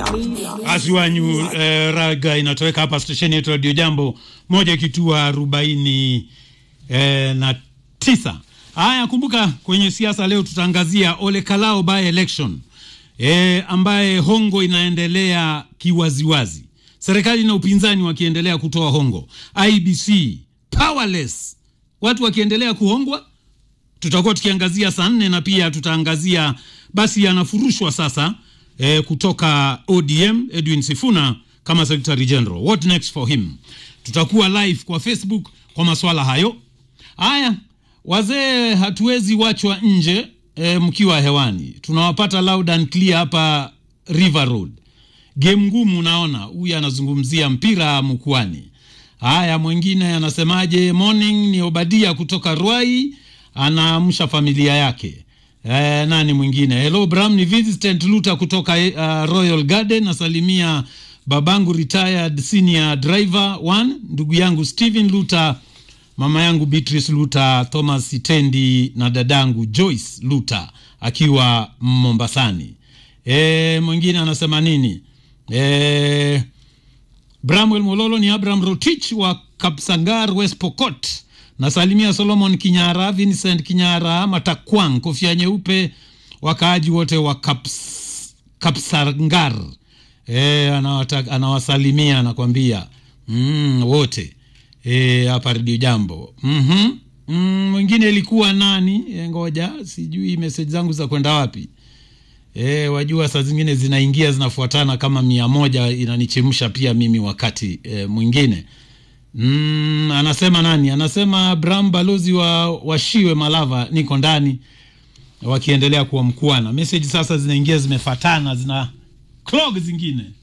asiwanyu eh, raga inatoweka hapa stesheni yetu radio jambo moja kitua arobaini eh, na tisa haya kumbuka kwenye siasa leo tutaangazia ole kalao by election eh, ambaye hongo inaendelea kiwaziwazi serikali na upinzani wakiendelea kutoa hongo ibc powerless watu wakiendelea kuhongwa tutakuwa tukiangazia saa nne na pia tutaangazia basi anafurushwa sasa e, kutoka odm edwin sifuna kama secretary general what next for him tutakuwa live kwa facebook kwa maswala hayo haya wazee hatuwezi wachwa nje e, mkiwa hewani tunawapata loud and clear hapa river road game ngumu naona huyu anazungumzia mpira mkwani haya mwingine anasemaje morning ni obadia kutoka rwai anaamsha familia yake e, nani mwingine hello bram ni vincent luta kutoka uh, royal garden nasalimia babangu retired senior driver one ndugu yangu stephen luta mama yangu beatrice luta thomas itendi na dadangu joyce luta akiwa mombasani e, mwingine anasema nini e, bramwel mololo ni abraham rotich wa kapsangar west pokot nasalimia solomon kinyara vincent kinyara matakwang kofia nyeupe wakaaji wote wa Kaps, kapsangar e, anawata, anawasalimia anakwambia mm, wote hapa e, redio jambo mm-hmm. mm, mwingine ilikuwa nani e, ngoja sijui meseji zangu za kwenda wapi e, wajua saa zingine zinaingia zinafuatana kama mia moja inanichemsha pia mimi wakati e, mwingine mm, anasema nani anasema bram balozi wa washiwe malava niko ndani wakiendelea kuwa mkuana meseji sasa zinaingia zimefatana zina clog zingine